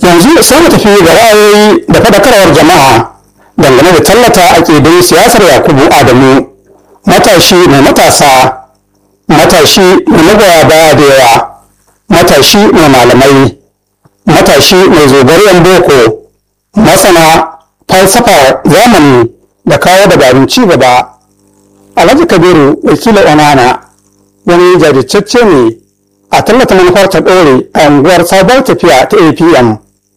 yanzu sai mu tafi ga ra'ayoyi da faɗakarwar jama'a dangane da tallata aƙidun siyasar yakubu adamu matashi mai matasa matashi mai magoya baya da yawa matashi mai malamai matashi mai zogariyan boko masana falsafar zamani da kawo dabarun ci gaba alhaji kabiru wakilin onana wani jajirtacce ne a tallata manufar ta ɗore a unguwar sabuwar tafiya ta apm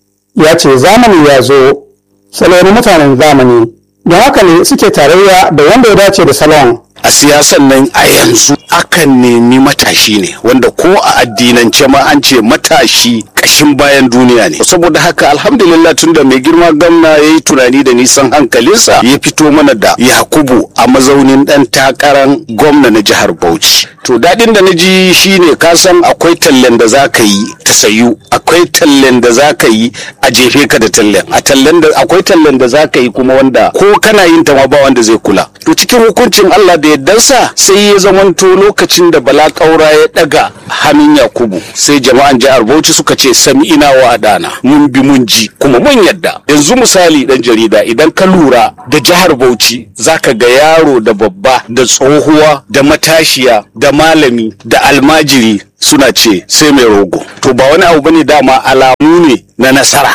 ya ce zamani ya zo salo na mutanen zamani don haka ne suke tarayya da wanda ya dace da salon a siyasan nan a yanzu akan nemi matashi ne wanda ko a addinance ma an ce matashi kashin bayan duniya ne saboda haka alhamdulillah tunda mai girma gamna ya yi tunani da nisan hankalinsa ya fito mana da yakubu a mazaunin dan takarar gwamna na jihar bauchi to daɗin da na ji shine ka san akwai tallen da za ka yi ta sayu akwai tallen da za ka yi a jefe ka da tallen a tallen da akwai tallen da za ka yi kuma wanda ko kana yin ta ma ba wanda zai kula to cikin hukuncin Allah da yaddansa sai ya zamanto lokacin da bala kaura ya daga hannun yakubu sai jama'an jihar bauchi suka ce sami ina wa adana mun bi mun ji kuma mun yadda yanzu misali dan jarida idan ka lura da jihar bauchi zaka ga yaro da babba da tsohuwa da matashiya da malami da almajiri suna ce sai mai rogo to ba wani abu bane dama alamu ne na nasara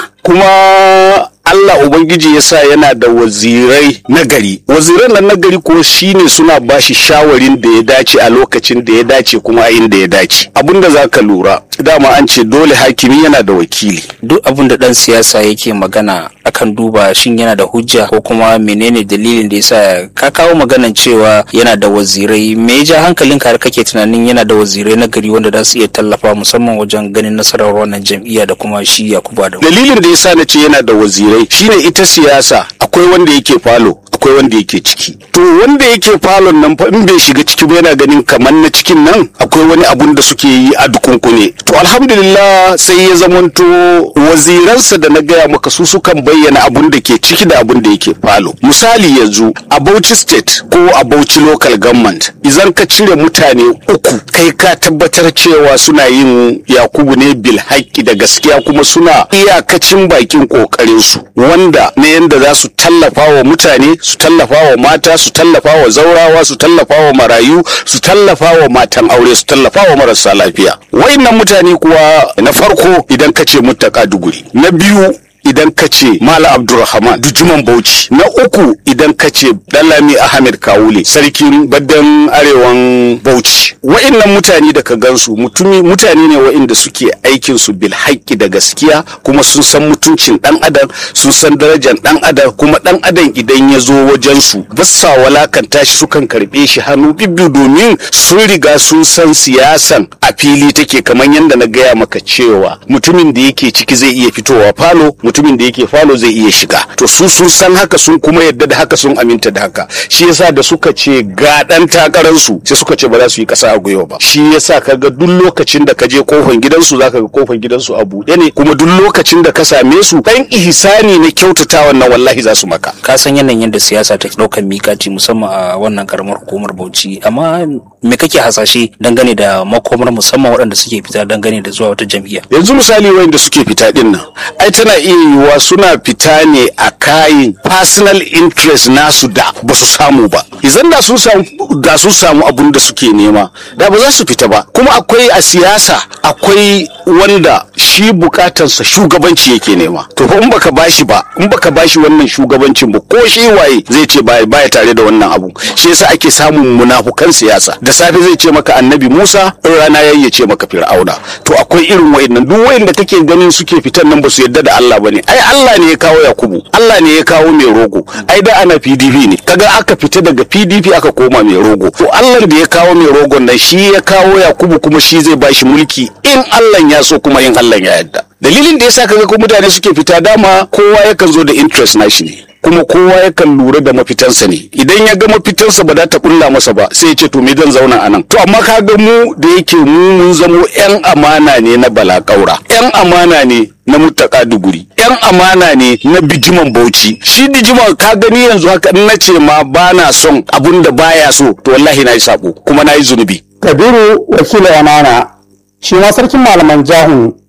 kuma Allah Ubangiji ya sa yana da wazirai nagari. Waziran nan nagari kuwa shine suna bashi shawarin da ya dace a lokacin da ya dace kuma a inda ya dace. Abin da za ka lura, dama an ce dole hakimi yana da wakili. duk abin da dan siyasa yake magana akan duba shin yana da hujja ko kuma menene dalilin da yasa ka kawo maganan cewa yana da wazirai me ya ja hankalinka har kake tunanin yana da wazirai na gari wanda za su iya tallafa musamman wajen ganin nasarar wannan jam'iyya da kuma shi Yakubu Adamu Dalilin da ya sa na ce yana da wazirai shine ita siyasa akwai wanda yake falo akwai wanda yake ciki to wanda yake falon nan fa in bai shiga ciki ba yana ganin kamar na cikin nan akwai wani abun da suke yi a dukunkune to alhamdulillah sai ya zamanto waziransa da na gaya maka su sukan bayyana abun da ke ciki da abun da yake falo misali yanzu a Bauchi state ko a Bauchi local government idan ka cire mutane uku kai ka tabbatar cewa suna yin yakubu ne bil haƙƙi da gaskiya kuma suna iyakacin bakin ƙoƙarin su wanda na yanda za su tallafa wa mutane su tallafa wa mata su tallafa wa zaurawa su tallafa wa marayu su tallafa wa matan aure su tallafa wa marasa lafiya wayannan mutane kuwa na farko idan ka ce muttaka duguri na biyu idan ka ce Mala Abdulrahman Dujuman Bauchi na uku idan ka ce Dalami Ahmed Kawule sarkin baddan arewan Bauchi wa'innan mutane da ka gansu mutumi mutane ne wa'inda suke aikin su bil haƙƙi da gaskiya kuma sun san mutuncin dan adam sun san darajar dan adam kuma dan adam idan ya zo wajen su bassa walakanta shi sukan karbe shi hannu bibbiyu domin sun riga sun san siyasan a fili take kamar yadda na gaya maka cewa mutumin da yake ciki zai iya fitowa falo mutumin da yake falo zai iya shiga to su sun san haka sun kuma yadda da haka sun aminta da haka shi yasa da suka ce ga dan takarar su sai suka ce ba za su yi kasa a gwiwa ba shi yasa kaga duk lokacin da ka je kofar gidansu zaka ga kofar gidansu a buɗe ne kuma duk lokacin da ka same su dan ihsani na kyautatawa na wallahi za su maka ka san yanayin yadda siyasa ta ɗaukar mikati musamman a wannan karamar hukumar Bauchi amma me kake hasashe dangane da makomar musamman waɗanda suke fita dangane da zuwa wata jam'iyya yanzu misali wayanda suke fita din nan ai tana iya yiwuwa suna fita ne a kayin personal interest nasu da ba su samu ba idan da sun samu da sun samu abun da suke nema da ba za su fita ba kuma akwai a siyasa akwai wanda shi bukatarsa shugabanci yake nema to fa in baka bashi ba in baka bashi wannan shugabancin ba ko shi waye zai ce baya baya tare da wannan abu shi yasa ake samun munafukan siyasa da safe zai ce maka annabi Musa in rana yayi ya ce maka Fir'auna to akwai irin wayannan duk wayanda kake ganin suke fitan nan ba su yarda da Allah bane ai Allah ne ya kawo Yakubu Allah ne ya kawo mai rogo ai da ana PDP ne kaga aka fita daga PDP aka koma mai rogo to Allah da ya kawo mai rogon nan shi ya kawo Yakubu kuma shi zai bashi mulki in Allah ya so kuma in Allah ya yarda dalilin da yasa kaga ko mutane suke fita dama kowa yakan zo da interest nashi ne kuma kowa yakan lura da mafitansa ne idan ya ga mafitansa ba za ta kulla masa ba sai ya ce to me zan zauna a nan to amma ka ga mu da yake mu mun zamo yan amana ne na balakaura yan amana ne na mutaka duguri yan amana ne na bijiman bauchi shi bijiman ka gani yanzu haka in na ce ma ba na son abun da baya so to wallahi na yi sabo kuma na yi zunubi kabiru wakilin amana shi ma sarkin malaman jahun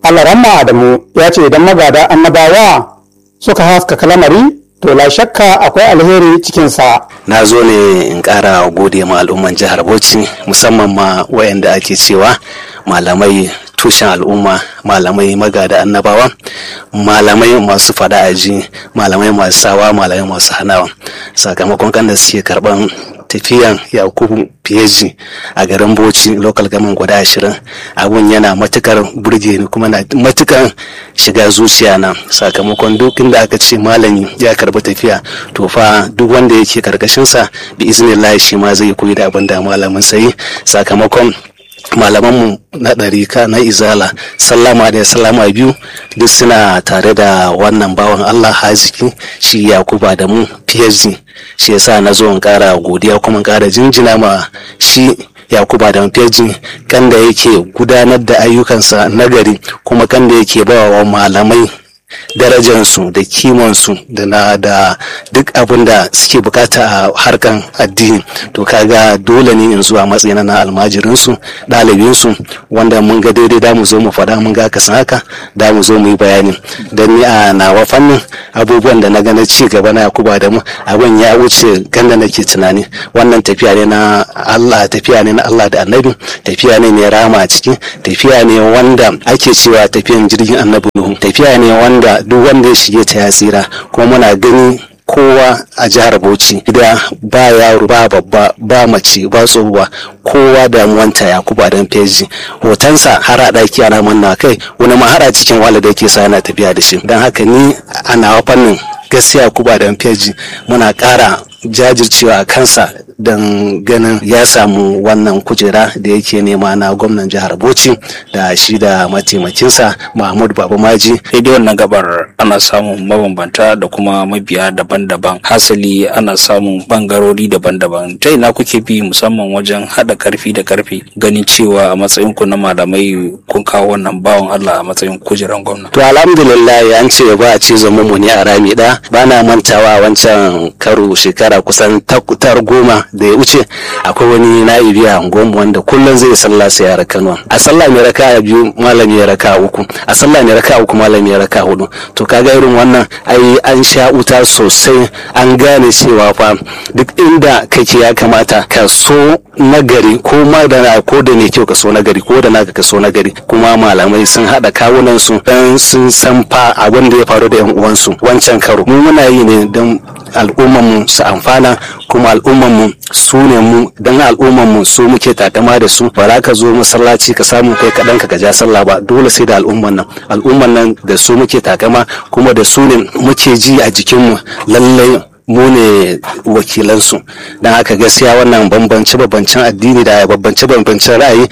alaramma adamu ya ce idan magada annabawa suka haskaka lamari to la shakka akwai alheri cikinsa na zo ne in ƙara gode ma al'umman jihar bauchi musamman ma wayanda ake cewa malamai tushen al'umma malamai magada annabawa malamai masu fada aji malamai masu sawa malamai masu hanawa sakamakon kan da suke karban tafiyan yakubu fiyeji a garin bauchi local government guda ashirin abun yana matukar burge ni kuma na matukar shiga zuciya na sakamakon duk inda aka ce malami ya karbi tafiya to fa duk wanda yake karkashinsa bi iznillahi shi ma zai koyi da abin da malamin sai sakamakon malamanmu na ɗarika na izala sallama da sallama biyu duk suna tare da wannan bawan allah haziki shi yakuba da mu phd shi yasa na zo in ƙara godiya kuma in ƙara jinjina ma shi yakuba da phd kan da yake gudanar da ayyukansa nagari kuma kan da yake ba wa malamai darajansu da kimansu da na da duk abin da suke bukata a harkan addini to kaga dole ne in zuwa matsayin na almajirinsu ɗalibinsu wanda mun ga daidai da mu zo mu faɗa mun ga kasan haka da mu zo mu yi bayani don ni a nawa fannin abubuwan da na ga na ci gaba na yakuba da mu abin ya wuce ganda nake tunani wannan tafiya ne na Allah tafiya ne na Allah da annabi tafiya ne mai rama a ciki tafiya ne wanda ake cewa tafiyan jirgin annabi Nuhu tafiya ne wanda duk wanda ya shige ta ya tsira kuma muna gani kowa a jihar Bauchi gida ba yaro ba babba ba mace ba tsohuwa kowa damuwanta ya kuba don feji hotonsa har a ɗaki ana manna kai wani ma har a cikin wala da yake sa yana tafiya da shi don haka ni a nawa fannin gaskiya kuba don feji muna ƙara jajircewa a kansa don ganin ya samu wannan kujera da yake nema na gwamnan jihar bauchi da shi da mataimakinsa mahmud babamaji daidai wannan gabar ana samun mabambanta da kuma mabiya daban-daban hasali ana samun bangarori daban-daban ta ina kuke bi musamman wajen haɗa karfi da karfi ganin cewa a matsayin ku na malamai kun kawo wannan bawan allah a matsayin kujeran gwamna to alhamdulillah an ce ba a ce zama mu ne a rami ɗaya ba na mantawa wancan karo shekara kusan tar goma da ya wuce akwai wani na'ibi a unguwarmu wanda kullum zai sallah sai ya raka nawa a sallah mai raka biyu malami ya raka uku a sallah mai raka uku malami ya raka hudu to kaga irin wannan ai an sha wuta sosai an gane cewa fa duk inda kake ya kamata ka so nagari ko ma da ko da ne kyau ka so nagari ko da naka ka so nagari kuma malamai sun hada kawunan su dan sun san fa abin da ya faru da yan uwansu wancan karo mu muna yi ne don al'ummanmu su amfana kuma al'ummanmu su ne mu don al'ummanmu su muke takama da su ba za ka zo masallaci ka samu kai kaɗan ka ja sallah ba dole sai da al'umman nan al'umman nan da su muke takama kuma da su ne muke ji a jikinmu lallai mu ne wakilansu don haka gaskiya wannan bambance bambancen addini da bambance bambancen ra'ayi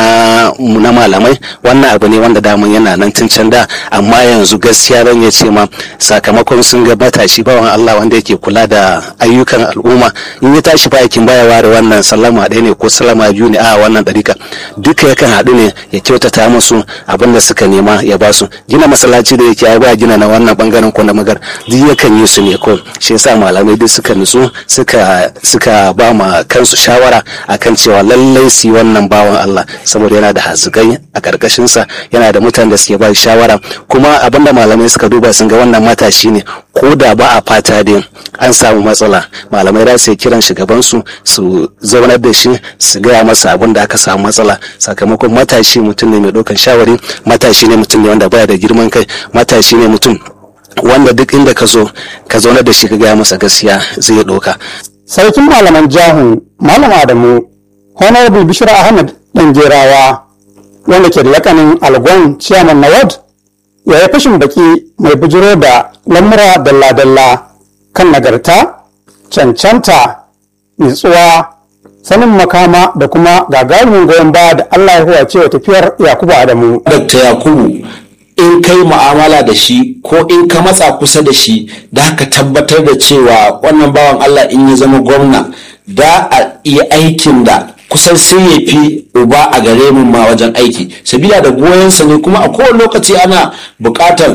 na na malamai wannan abu ne wanda damun yana nan tun can da amma yanzu gaskiya zan iya ce ma sakamakon sun ga matashi bawan Allah wanda yake kula da ayyukan al'umma in ya tashi ba aikin baya ware wannan sallama ɗaya ne ko sallama biyu ne a wannan ɗarika duka yakan haɗu ne ya kyautata musu abin da suka nema ya ba su gina masallaci da yake ya ba gina na wannan bangaren ko na magar duk yakan yi su ne ko shi yasa malamai duk suka nutsu suka suka ba ma kansu shawara akan cewa lallai su yi wannan bawan Allah saboda yana da hazikai a karkashin sa yana da mutanen da suke ba shawara kuma abinda malamai suka duba sun ga wannan matashi ne ko da ba a fata dai an samu matsala malamai za su yi kiran shugaban su su zaunar da shi su gaya masa abin da aka samu matsala sakamakon matashi mutum ne mai ɗaukan shawari matashi ne mutum ne wanda baya da girman kai matashi ne mutum wanda duk inda ka zo ka zaunar da shi ka gaya masa gaskiya zai ɗauka. sarkin malaman jahun malam adamu honorable bishira ahmed dangerawa wanda ke da lakanin algon chairman na ward ya yi fashin baki mai bujiro da lamura dalla-dalla kan nagarta cancanta nutsuwa sanin makama da kuma gagarumin goyon baya da allah ya huwace wa tafiyar yakubu adamu Dr. Yakubu in kai mu'amala da shi ko in ka matsa kusa da shi da ka tabbatar da cewa wannan bawan Allah in ya zama gwamna da a iya aikin da kusan sai ya fi uba a gare mu ma wajen aiki sabila da goyonsa ne kuma a kowane lokaci ana buƙatar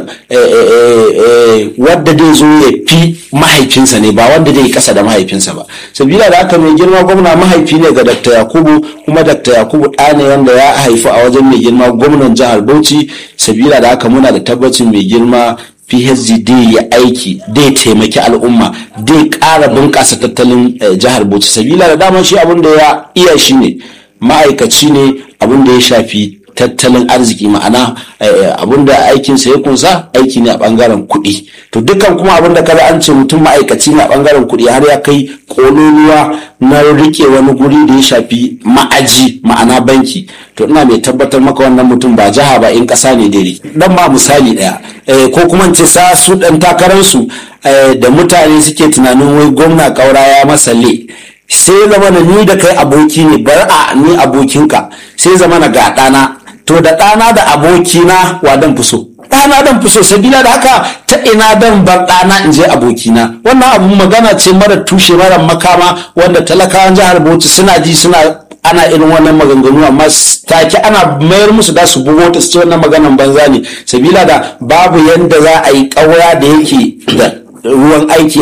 wadda zai zo ya fi mahaifinsa ne ba wanda zai kasa da mahaifinsa ba sabila da haka mai girma gwamna mahaifi ne ga dr yakubu kuma dr yakubu ɗa ne wanda ya haifu a wajen mai girma gwamnan jihar bauchi sabila da haka muna da tabbacin mai girma phd dai ya aiki dai taimaki al'umma dai ƙara bunƙasa tattalin jihar bauchi sabila da daman shi abin da ya iya shi ne ma'aikaci ne abin da ya shafi tattalin arziki ma'ana abin da aikinsa ya kunsa aiki ne a bangaren kuɗi to dukkan kuma abin da kada an ce mutum ma'aikaci ne a bangaren kuɗi har ya kai kololuwa na rike wani guri da ya shafi ma'aji ma'ana banki to ina mai tabbatar maka wannan mutum ba jiha ba in ƙasa ne dai dan ba misali ɗaya ko kuma ce sa su ɗan takararsu da mutane suke tunanin wai gwamna ƙaura ya masa le sai zama na ni da kai aboki ne bar a ni abokinka sai zama na ga ɗana to da ɗana da abokina wa dan fi so ɗana dan fi so sabila da haka ta ina dan bar ɗana in je abokina wannan abu magana ce mara tushe mara makama wanda talakawan jihar bauchi suna ji suna ana irin wannan maganganu amma take ana mayar musu da su bugo ta su ce wannan maganan banza ne sabila da babu yanda za a yi ƙaura da yake da ruwan aiki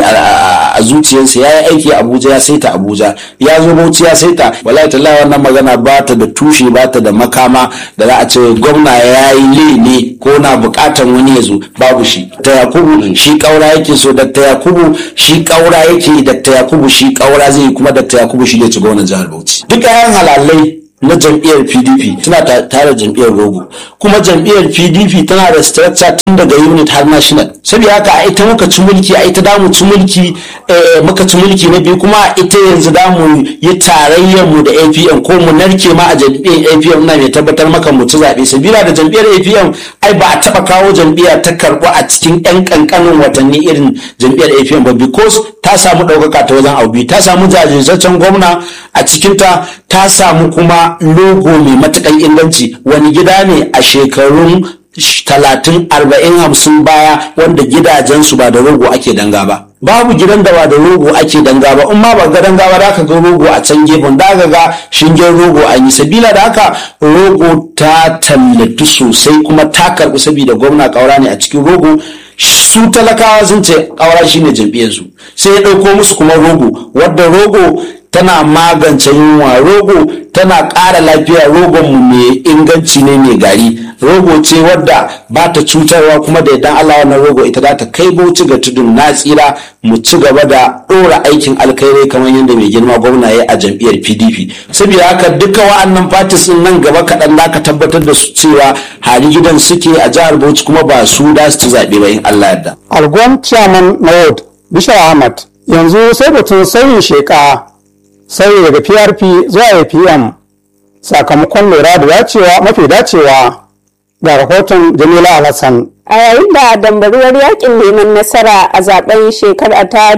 a zuciyarsa ya yi aiki a abuja ya saita abuja ya zo bauchi ya saita wallahi tallahi wannan magana ba ta da tushe ba ta da makama da za a ce gwamna ya yi ne ko na bukatan wani ya zo babu shi ta yakubu shi kaura yake so da ta yakubu shi kaura yake da ta yakubu shi kaura zai kuma da ta yakubu shi ne ci gwamnan jihar bauchi duka yan halalai na jam'iyyar pdp tana tare jam'iyyar rogo kuma jam'iyyar pdp tana da structure tun daga unit har national saboda haka a ita muka ci mulki a ita damu ci mulki muka ci mulki na biyu kuma a ita yanzu damu yi tarayyar mu da apm ko mu narke ma a jam'iyyar apm na mai tabbatar maka mu ci zaɓe sabila da jam'iyyar apm ai ba a taɓa kawo jam'iyyar ta karɓu a cikin yan ƙanƙanin watanni irin jam'iyyar apm ba because ta samu ɗaukaka ta wajen abu ta samu jajirtaccen gwamna a cikinta ta samu kuma logo mai matukan inganci wani gida ne a shekarun talatin arba'in hamsin baya wanda gidajensu ba da rogo ake danga ba babu gidan da ba da rogo ake danga ba in ma ba ga danga ba da aka ga rogo a can gefen da aka ga shingen rogo an yi sabila da haka rogo ta tallatu sosai kuma ta karbi saboda gwamna kaura ne a cikin rogo su talakawa sun ce kaura shine jam'iyyarsu sai ya ɗauko musu kuma rogo wadda rogo tana magance yunwa rogo tana ƙara lafiya rogon mu mai inganci ne mai gari rogo ce wadda ba ta cutarwa kuma da idan Allah wannan rogo ita za ta kai bauchi ga tudun na tsira mu ci gaba da ɗora aikin alkhairai kamar yadda mai girma gwamna ya a jam'iyyar PDP saboda haka duka wa'annan parties din nan gaba kaɗan da ka tabbatar da su cewa hali gidan suke a jihar Bauchi kuma ba su da su ci zaɓe ba in Allah yarda. algon chairman na ward bishar ahmad yanzu sai batun sauyin sheka sauyi daga prp zuwa apm sakamakon lura da dacewa mafi dacewa ga rahoton jamila alhassan a yayin da dambaruwar yakin neman nasara a zaben shekara ta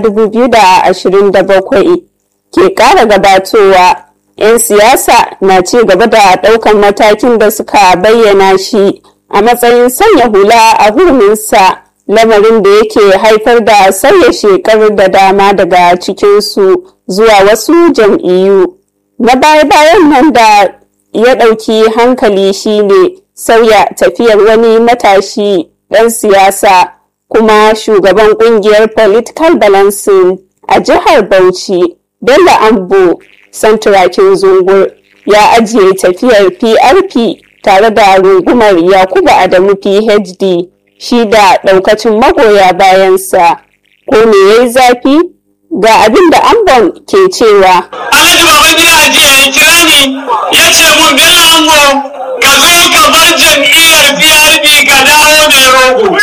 2027 ke kara gabatowa 'yan siyasa na ci gaba da daukan matakin da suka bayyana shi a matsayin sanya hula a hurminsa lamarin da yake haifar da sauya shekaru da dama daga cikinsu zuwa wasu jam'iyyu na baya-bayan nan da ya ɗauki hankali shine sauya tafiyar wani matashi ɗan siyasa kuma shugaban ƙungiyar political balancing a jihar bauchi bello ambo santurakin zungur ya ajiye tafiyar prp tare da rungumar yakubu adamu phd shi da ɗaukacin magoya bayansa ko me ya yi zafi ga abin da ambon ke cewa alhaji baban gida ajiya ya kira ni ya ce mun bello ango ka zo ka bar jam'iyyar PRP ka dawo mai rogo.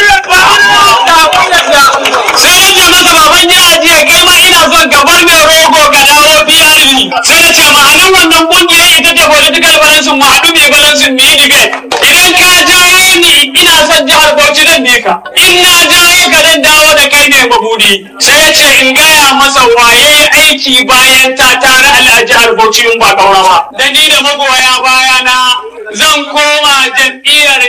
Sai na ce masa baban gida ajiya kai ma ina son ka bar mai rogo ka dawo PRP. Sai na ce ma'anar wannan kungiyar ita ce political balance mu haɗu mai balance mu yi debate. Idan ka jawo ni ina son jihar Bauchi zan bi ka. In na jawo ka zan dawo da kai mai mabudi. Sai ya ce in gaya masa waye aiki bayan ta tare a jihar Bauchi in ba kaura ba. Da ni da magoya baya na zan koma jam'iyyar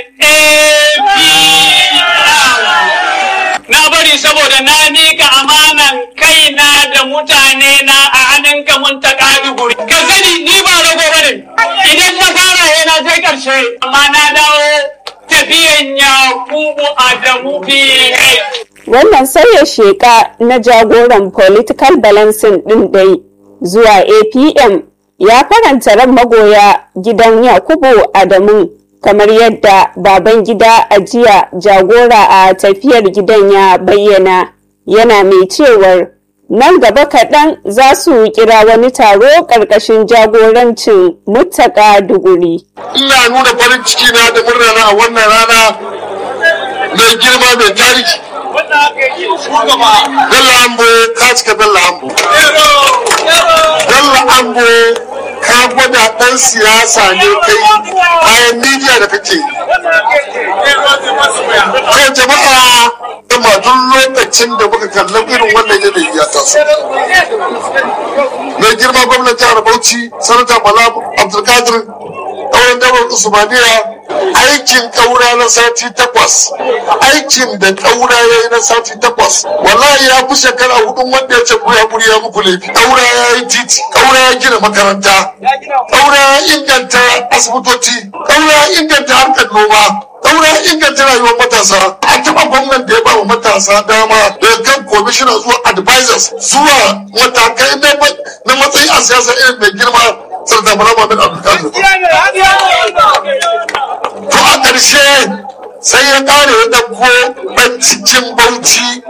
APM. Na bari saboda na mika amanan kaina da mutane na a hannunka mun ta guri. Ka sani ni ba rago ta je ƙarshe amma na dawo tafiyan Yakubu Adamu biye. Wannan sauya sheka na jagoran political balancing ɗin dai zuwa APM ya faranta ran magoya gidan Yakubu Adamu kamar yadda baban gida a jiya jagora a tafiyar gidan ya bayyana yana mai cewar nan gaba kaɗan za su kira wani taro ƙarƙashin jagorancin muttaka duguri. ina nuna farin ciki na da murna na a wannan rana mai girma mai tarihi Bello Ambo ka cika Bello Ambo. Bello Ambo ka gwada ɗan siyasa ne kai bayan midiya da kake. Kai jama'a ma duk lokacin da muka kalla irin wannan yanayi ya taso. Mai girma gwamnan jihar Bauchi, Sanata Bala Abdulkadir, ɗaurin dabar Usmaniya, aikin ƙaura na sati takwas aikin da ƙaura ya yi na sati takwas wallahi ya fi shekara hudun wanda ya ce ku ya ya muku laifi ƙaura ya yi titi ƙaura ya gina makaranta ƙaura ya inganta asibitoci ƙaura ya inganta harkar noma ƙaura ya inganta rayuwar matasa a taɓa gwamnan da ya ba wa matasa dama daga kan commissioner zuwa advisors zuwa matakai na matsayi a siyasa irin mai girma sarda bala mamin abdulkadir to a ƙarshe sai ya ƙare ya ɗauko ɗan cikin bauchi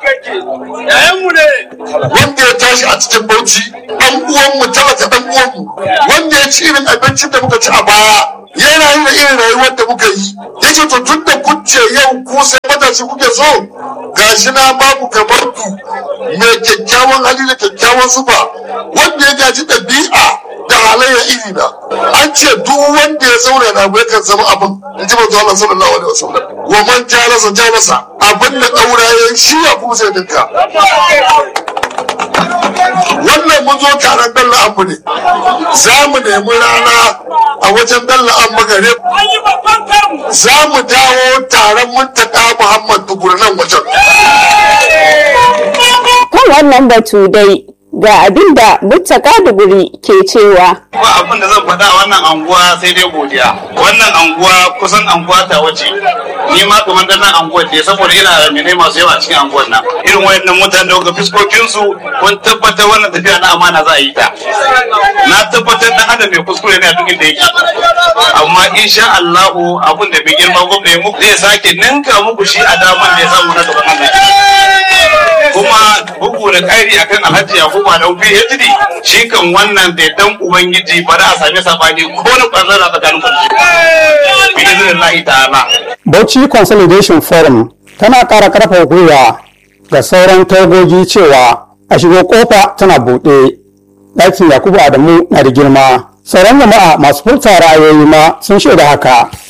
wanda ya tashi a cikin bauchi ɗan uwanmu talaka ɗan uwanmu wanda ya ci irin abincin da muka ci a baya yana yin da irin rayuwar da muka yi ya ce to tun da kuce yau ku sai matashi kuke so gashi na babu kamar ku mai kyakkyawan hali da kyakkyawan zuba wanda ya gaji ɗabi'a da halayya iri na an ce duk wanda ya zauna na bai kan zama abin in ji manzo Allah sallallahu alaihi wasallam wa man jalasa jalasa abin da daura ya shi ya kuma sai dinka wannan mun zo taron Bello Ambu ne za mu nemi rana a wajen Bello Ambu gare za mu dawo taron muntaka Muhammad Duguri nan wajen Kan wannan batu dai ga abin da muttaka duguri ke cewa ba abin da zan faɗa a wannan anguwa sai dai godiya wannan anguwa kusan anguwa ta wace ni ma kamar dan nan anguwar ne saboda ina da mene masu yawa a cikin anguwar nan irin wayannan mutane da ga fiskokin su kun tabbatar wannan tafiya na amana za a yi ta na tabbatar dan adam mai kuskure ne a duk inda yake amma insha Allah abin da bai girma gwamnati muku zai sake ninka muku shi a daman da ya samu na gaban Allah kuma bugu da ƙari akan alhaji yakubu da phd shi kan wannan da dan ubangiji ba za a sami sabani ko na ɓangaren tsakanin kwanci bi izinin ta'ala Bauchi Consolidation Forum tana ƙara ƙarfafa gwiwa ga sauran tagogi cewa a shigo kofa tana buɗe. Ɗakin Yakubu Adamu na da girma. Sauran jama'a masu furta ra'ayoyi ma sun shaida haka.